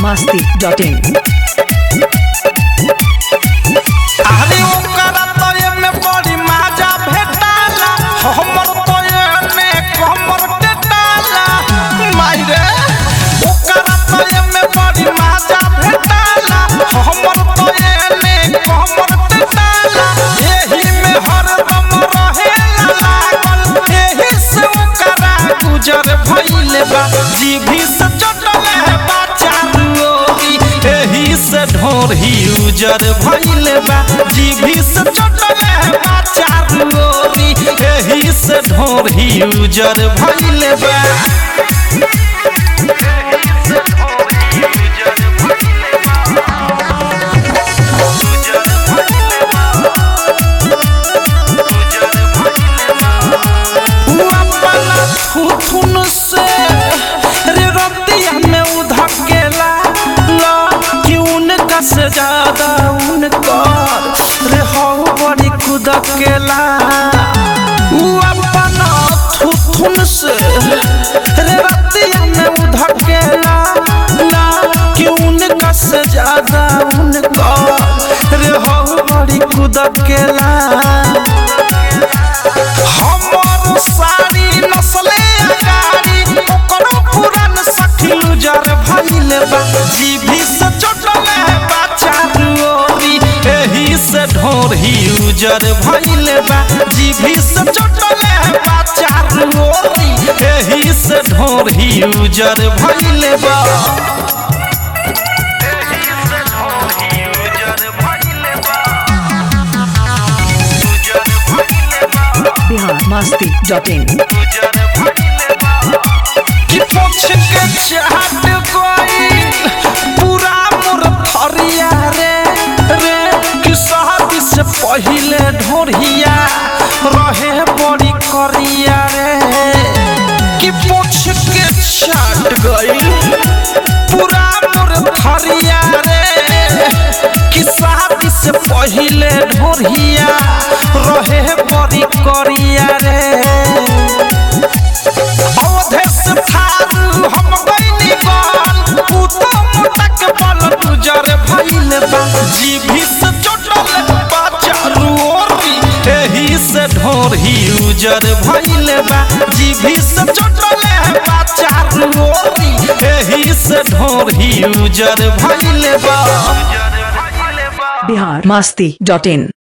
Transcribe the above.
biharmasti.in अरे ओकरा तो एमे बड़ी मजा भेटाला हमर तो एमे कमर के डाला माई रे ओकरा तो एमे बड़ी मजा भेटाला हमर तो एमे कमर के डाला एही में हरदम रहेला लागल एही से ओकरा गुजर भइले बा जीभी से चटले बा चारू ओरी एही से ढोर ही उजर भइले बा जीभी से चटले बा चारू ओरी एही से ढोर ही उजर भइले बा उ अपना थुथुन से रे रतिया में उधकेला ला कि उनका से ज्यादा उनकर रे हो बड़ी कुदकेला उ अपना थुथुन से रे रतिया में उधकेला ला कि उनका से ज्यादा उनकर रे हो बड़ी कुदकेला हमर सारी नस्ले अगारी ओकरो पुरान सखी उजर भइले बा जीभी से चटले बा चारू ओरी एही से ढोर ही उजर भइले बा जीभी से चटले बा चारू ओरी एही से ढोर ही उजर भइले बा biharmasti.in कि पोछ के चाट गई पूरा मोर थरिया रे रे कि शादी से पहिले ढोरिया रहे बड़ी करिया रे कि पोछ के चाट गई पूरा मोर थरिया रे कि शादी से पहिले ढोरिया रहे बड़ी करिया रे अवधेश थारू हम गइनी गल उ तो मोटक बल गुजर भइल बा जीभी से चोटल बा चारू ओरी एही से ढोर ही उजर भइल बा जीभी से चोटल बा चारू ओरी एही से ढोर ही उजर भइल बा biharmasti.in